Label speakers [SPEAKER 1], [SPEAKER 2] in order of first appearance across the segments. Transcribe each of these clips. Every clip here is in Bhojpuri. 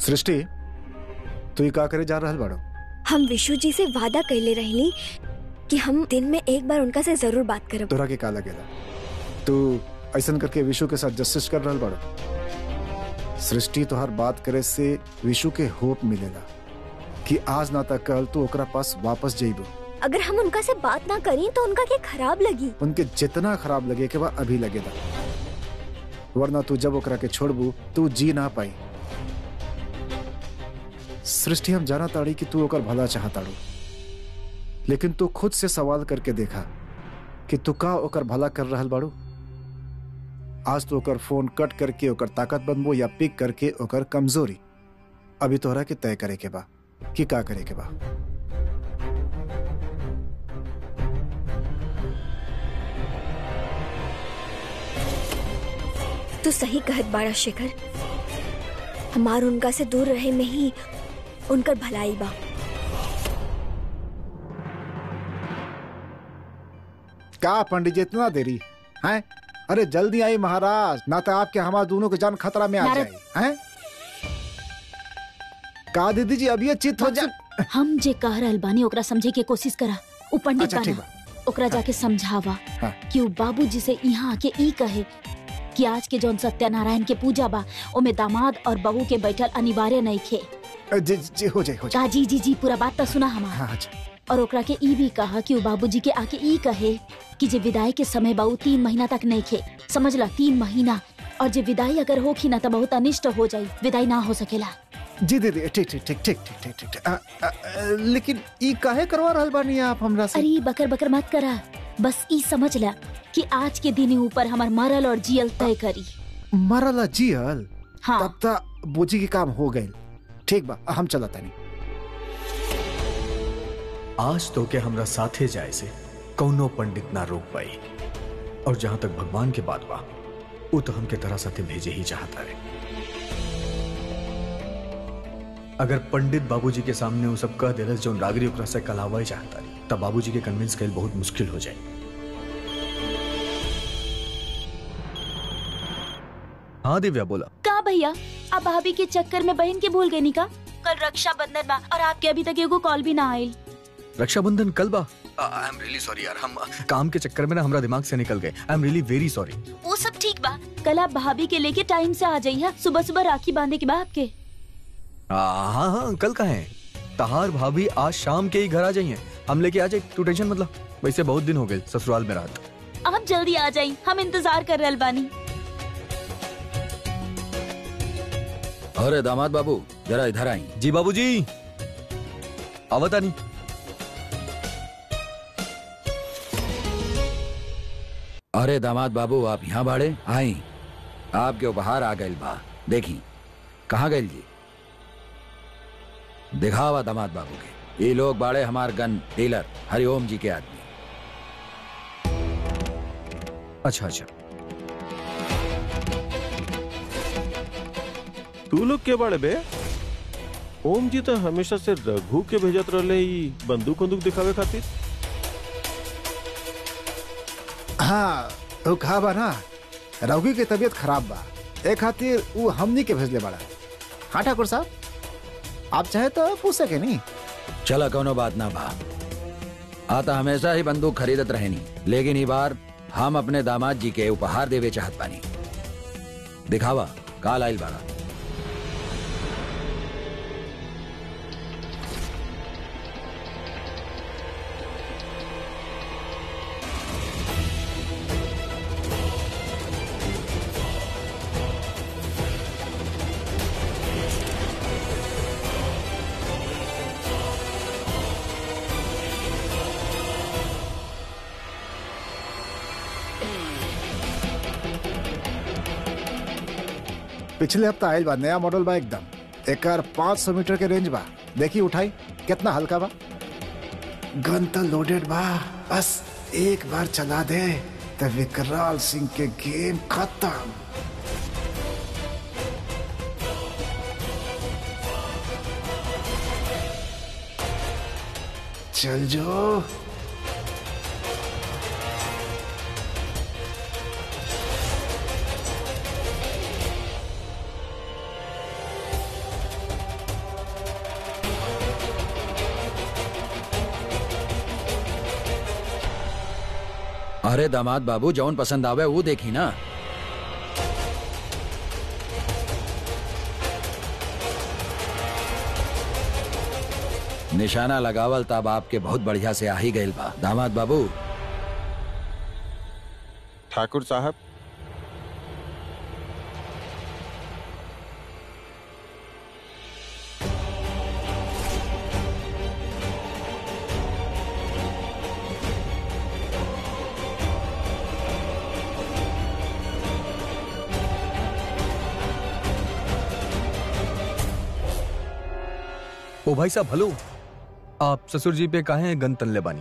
[SPEAKER 1] सृष्टि तू ही का करे जा रहल बाड़ो
[SPEAKER 2] हम विशु जी से वादा कैले रहली कि हम दिन में एक बार उनका से जरूर बात करब
[SPEAKER 1] तोरा के का लगेला तू ऐसन करके विशु के साथ जस्टिस कर रहल बाड़ो सृष्टि तो हर बात करे से विशु के होप मिलेला कि आज ना तक कल तू ओकरा पास वापस जाइबो
[SPEAKER 2] अगर हम उनका से बात ना करें तो उनका क्या खराब लगी
[SPEAKER 1] उनके जितना खराब लगे के बा अभी लगेला वरना तू जब ओकरा के छोड़बू तू जी ना पाई सृष्टि हम जाना ताड़ी कि तू ओकर भला चाहताड़ू लेकिन तू खुद से सवाल करके देखा कि तू का ओकर भला कर रहल बाड़ू आज तो ओकर फोन कट करके ओकर ताकत बनबो या पिक करके ओकर कमजोरी अभी तोहरा के तय करे के बा कि का करे के बा
[SPEAKER 2] तू सही कहत बाड़ा शेखर हमार उनका से दूर रहे में ही उनकर भलाई बा
[SPEAKER 1] का पंडित जी इतना देरी हैं अरे जल्दी आई महाराज ना तो आपके हमारे दोनों की जान खतरा में आ
[SPEAKER 3] नारद।
[SPEAKER 1] जाए हैं का दीदी जी अभी ये चित हो जा
[SPEAKER 3] हम जे कह रहल बानी ओकरा समझे के कोशिश करा उ पंडित
[SPEAKER 1] अच्छा ठीक
[SPEAKER 3] बाना
[SPEAKER 1] बा
[SPEAKER 3] ओकरा जाके समझावा
[SPEAKER 1] हाँ।
[SPEAKER 3] कि उ बाबूजी से यहाँ आके ई कहे कि आज के जौन सत्यनारायण के पूजा बा ओमे दामाद और बहू के बैठल अनिवार्य नहीं खे
[SPEAKER 1] अ, जी जी हो जाए हो जाए
[SPEAKER 3] का जी जी जी पूरा बात तो सुना हमार
[SPEAKER 1] हाँ अच्छा
[SPEAKER 3] और ओकरा के ई भी कहा कि उ बाबूजी के आके ई कहे कि जे विदाई के समय बाऊ तीन महीना तक नहीं खे समझ ला तीन महीना और जे विदाई अगर होखी ना तो बहुत अनिष्ट हो जाई विदाई ना हो सकेला
[SPEAKER 1] जी दीदी ठीक ठीक ठीक ठीक ठीक ठीक ठीक ठीक अ, अ, अ, लेकिन ई काहे करवा रहल बानी आप हमरा से
[SPEAKER 3] अरे बकर बकर मत करा बस ई समझ ला कि आज के दिन ऊपर हमार मरल और जियल तय करी
[SPEAKER 1] मरला जियल
[SPEAKER 3] हाँ
[SPEAKER 1] तब तक बोझी के काम हो गए ठीक बा हम चला तानी
[SPEAKER 4] आज तो के हमरा साथे जाए से कौनो पंडित ना रोक पाई और जहां तक भगवान के बात बा वो तो हमके तरह साथे भेजे ही चाहता है अगर पंडित बाबूजी के सामने वो सब कह देलस जो नागरी ओकरा से कलावा चाहता रही तब बाबूजी के कन्विंस कल बहुत मुश्किल हो जाए हाँ दिव्या बोला
[SPEAKER 3] का भैया आप भाभी के चक्कर में बहन के भूल गए नी का कल रक्षाबंधन बा और आपके अभी तक एगो कॉल भी ना आयल
[SPEAKER 4] रक्षाबंधन कल बा आई एम रियली सॉरी यार हम काम के चक्कर में ना हमरा दिमाग से निकल गए I am really very sorry
[SPEAKER 3] वो सब ठीक बा कल आप भाभी के लेके टाइम से आ जाइए सुबह सुबह राखी बांधे के बाद आपके
[SPEAKER 4] हाँ हाँ कल का है तहार भाभी आज शाम के ही घर आ जाइए हम लेके आ जाए तू टेंशन मतलब वैसे बहुत दिन हो गए ससुराल में रात
[SPEAKER 3] आप जल्दी आ जाइए हम इंतजार कर रहे बानी
[SPEAKER 5] अरे दामाद बाबू जरा इधर आई
[SPEAKER 4] जी बाबूजी आवता नहीं
[SPEAKER 5] अरे दामाद बाबू आप यहाँ बाड़े आई आपके उपहार आ गए बा देखी कहाँ गए जी दिखावा दामाद बाबू के ये लोग बाड़े हमार गन डीलर हरिओम जी के आदमी
[SPEAKER 4] अच्छा अच्छा
[SPEAKER 6] तू लोग के बाड़े बे ओम जी तो हमेशा से रघु के भेजत रहले ई बंदूक बंदूक दिखावे खातिर
[SPEAKER 1] हाँ वो कहा बा ना रघु की तबीयत खराब बा ए खातिर वो हमनी के भेजले बड़ा हाँ ठाकुर साहब आप चाहे तो पूछ सके नहीं
[SPEAKER 5] चला कोनो बात ना बा आता हमेशा ही बंदूक खरीदत रहनी लेकिन ई बार हम अपने दामाद जी के उपहार देवे चाहत बानी दिखावा काल आइल बाड़ा
[SPEAKER 1] पिछले हफ्ता आयल बा नया मॉडल बा एकदम एकर 500 मीटर के रेंज बा देखी उठाई कितना हल्का बा गन तो लोडेड बा बस एक बार चला दे तो विकराल सिंह के गेम खत्म चल जो
[SPEAKER 5] अरे दामाद बाबू जौन पसंद आवे वो देखी ना निशाना लगावल तब आपके बहुत बढ़िया से आ ही गइल बा दामाद बाबू
[SPEAKER 6] ठाकुर साहब
[SPEAKER 4] ओ भाई साहब हेलो आप ससुर जी पे काहे गन तनले बानी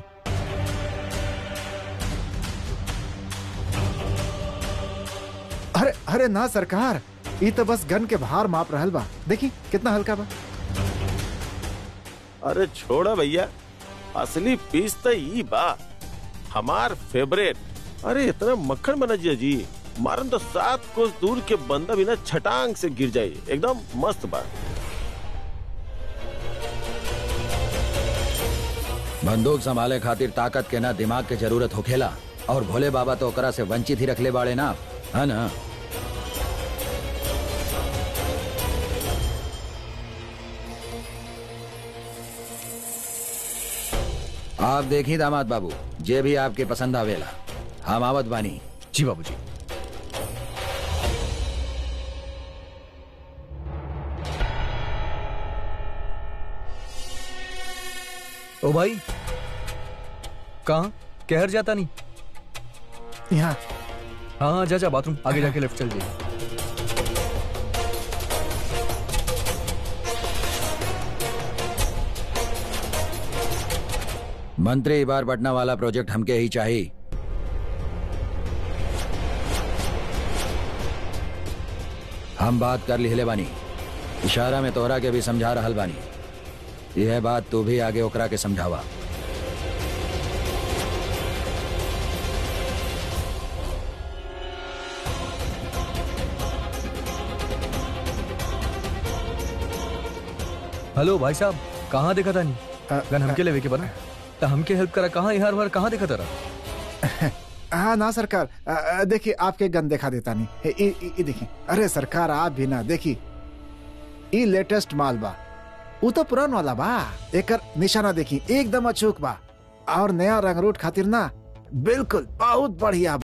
[SPEAKER 1] अरे अरे ना सरकार ई तो बस गन के भार माप रहल बा देखी कितना हल्का बा
[SPEAKER 6] अरे छोड़ा भैया असली पीस तो ई बा हमार फेवरेट अरे इतना मक्खन बना जिया जी मारन तो सात कोस दूर के बंदा भी ना छटांग से गिर जाए एकदम मस्त बा
[SPEAKER 5] बंदूक संभाले खातिर ताकत के ना दिमाग के जरूरत होखेला और भोले बाबा तो ओकरा से वंचित ही रखले बाड़े ना है ना आप देखी दामाद बाबू जे भी आपके पसंद आवेला हम आवत बानी
[SPEAKER 4] जी बाबूजी ओ भाई कहाँ कहर जाता नहीं
[SPEAKER 1] यहाँ
[SPEAKER 4] हाँ हाँ जा जा बाथरूम आगे जाके लेफ्ट चल जाइए
[SPEAKER 5] मंत्री बार पटना वाला प्रोजेक्ट हमके ही चाहिए हम बात कर लिहले बानी इशारा में तोहरा के भी समझा रहल बानी यह बात तू भी आगे ओकरा के समझावा
[SPEAKER 4] हेलो भाई साहब कहाँ देखा था
[SPEAKER 1] अ,
[SPEAKER 4] नहीं गन हमके लेवे के बना तो हमके हेल्प करा कहाँ यार वार कहाँ देखा था
[SPEAKER 1] हाँ ना सरकार अ, अ, देखिए आपके गन दिखा देता नहीं हे, ई- ई- ई देखिए अरे सरकार आप भी ना देखी ई लेटेस्ट माल बा ऊ तो पुरान वाला बा एकर निशाना देखी एकदम अचूक बा और नया रंग रूट खातिर ना बिल्कुल बहुत बढ़िया